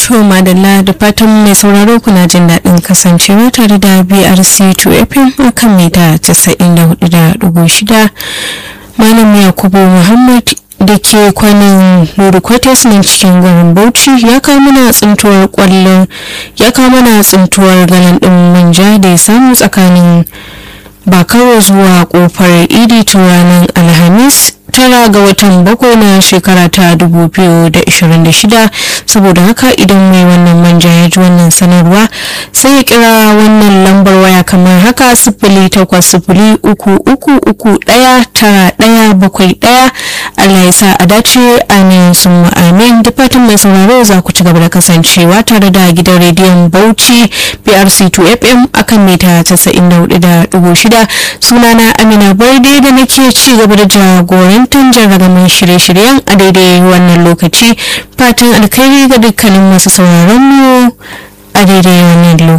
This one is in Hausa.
To madalla da fatan mai sauraro kuna jin daɗin kasancewa tare da BRC 2FM a kan mita 94.6 Malam Yakubu Muhammad da ke kwanan Nuru Kwates nan cikin garin Bauchi ya kawo mana tsintuwar kwallon ya kawo mana tsintuwar galan ɗin manja da ya samu tsakanin bakaro zuwa kofar idi tun ranar alhamis tara ga watan bakwai na shekara ta 2026 saboda haka idan mai wannan manja ya ji wannan sanarwa sai ya kira wannan lambar waya kamar haka sifili takwas sifili uku uku uku ɗaya tara ɗaya bakwai ɗaya Allah ya sa a dace amin sun amin da fatan mai sauraro za ku ci gaba da kasancewa tare da gidan rediyon Bauchi PRC2 FM akan mita 94.6 sunana Amina Barde da nake ci gaba da jagorantar jarragamin shirye-shiryen a daidai wannan lokaci fatan alkhairi ga dukkanin masu sauraron mu a daidai